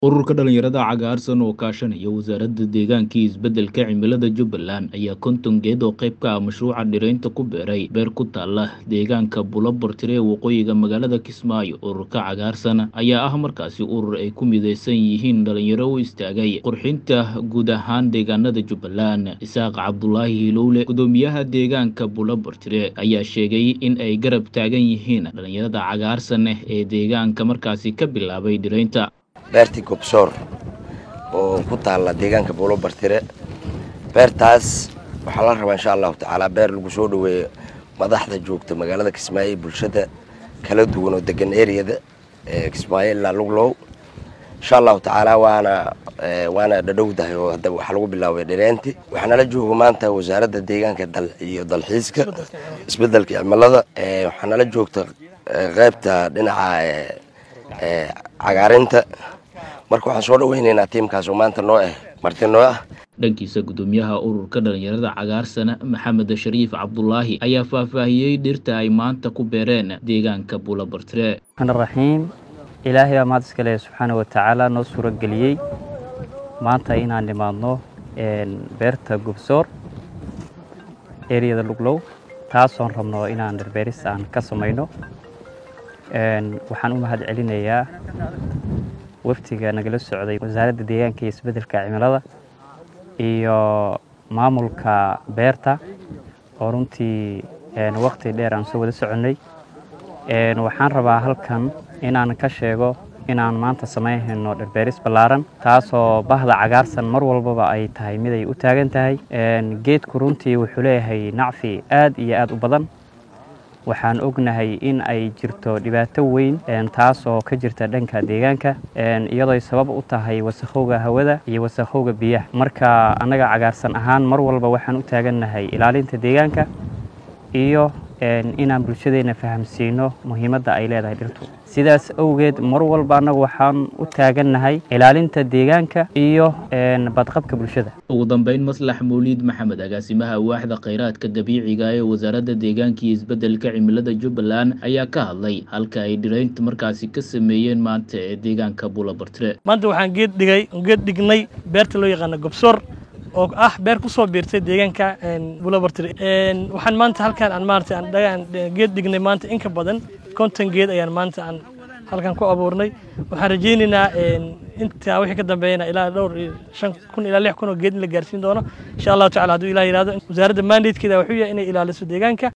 ururka dhalinyarada cagaarsan oo kaashanaya wasaaradda deegaanka iyo isbeddelka cimilada jubbaland ayaa konton geed oo qayb ka ah mashruuca dhiraynta ku beeray beer ku taala deegaanka bulobartire ee waqooyiga magaalada kismaayo ururka cagaarsan ayaa ah markaasi urur ay ku midaysan yihiin dhalinyaro u istaagay qurxinta guud ahaan deegaanada jubbaland isaaq cabdulaahi hilowle gudoomiyaha deegaanka bulobartire ayaa sheegay in ay garab taagan yihiin dhalinyarada cagaarsan ee deegaanka markaasi ka bilaabay dhiraynta beertii gobsoor oo ku taalla deegaanka buulo bartire beertaas waxaa la rabaa insha allahu tacaala beer lagu soo dhaweeyo madaxda joogta magaalada kismaayo bulshada kala duwan oo degan eriyada kismaayo ilaa luglow insha allahu tacaala waana waana dhadhowdahay oo hadda waxaa lagu bilaabay dhireenti waxaana la jooga maanta wasaaradda deegaanka iyo dalxiiska isbedelka cimilada waxaana la joogta qeybta dhinaca cagaarinta marka waxaan soo dhaweyneynaa tiimkaas oo maanta noo ah marti noo ah dhankiisa gudoomiyaha ururka dhalinyarada cagaarsana maxamed shariif cabdulaahi ayaa faahfaahiyey dhirta ay maanta ku beereen deegaanka buulabartire raxiim ilaahay baa mahad iska leh subxaana wa tacaala noo suuro geliyey maanta inaan nimaadno beerta gubsoor eriyada luglow taasoon rabno inaan dhirbeeris aan ka samayno waxaan u mahad celinayaa waftiga nagala socday wasaaradda deegaanka iyo isbeddelka cimilada iyo maamulka beerta oo runtii waqti dheer aan soo wada soconnay waxaan rabaa halkan inaan ka sheego inaan maanta samaynhayno dhirbeeris ballaaran taasoo bahda cagaarsan mar walbaba ay tahay mid ay u taagan tahay geedku runtii wuxuu leeyahay nacfi aad iyo aad u badan waxaan ognahay in ay jirto dhibaato weyn taasoo ka jirta dhanka deegaanka iyadooy sabab u tahay wasakhowga hawada iyo wasakhowga biyaha marka annaga cagaarsan ahaan mar walba waxaan u taagannahay ilaalinta deegaanka iyo inaan bulshadeenna fahamsiino muhiimadda ay leedahay dhirtu sidaas awgeed mar walba annagu waxaan u taagannahay ilaalinta deegaanka iyo badqabka bulshada ugu dambeyn maslax mawliid maxamed agaasimaha waaxda khayraadka dabiiciga ee wasaaradda deegaanka iyo isbeddelka cimilada jubbaland ayaa ka hadlay halka ay dhiraynta markaasi ka sameeyeen maanta ee deegaanka buulabartire maanta waxaan geed dhigay geed dhignay beerta loo yaqaana gobsoor oo ah beer ku soo biirtay deegaanka buulabartire waxaan maanta halkaan aan maarata aan geed dhignay maanta in ka badan konton geed ayaan maanta aan halkan ku abuurnay waxaan rajaynaynaa intaa wixii ka dambeeyana ilaa dhowr iyo shan kun ilaa lix kun oo geed in la gaarsiin doono insha allahu tacala hadduu ilah yihahdo wasaaradda mandatekeeda wuxuu yahay inay ilaaliso deegaanka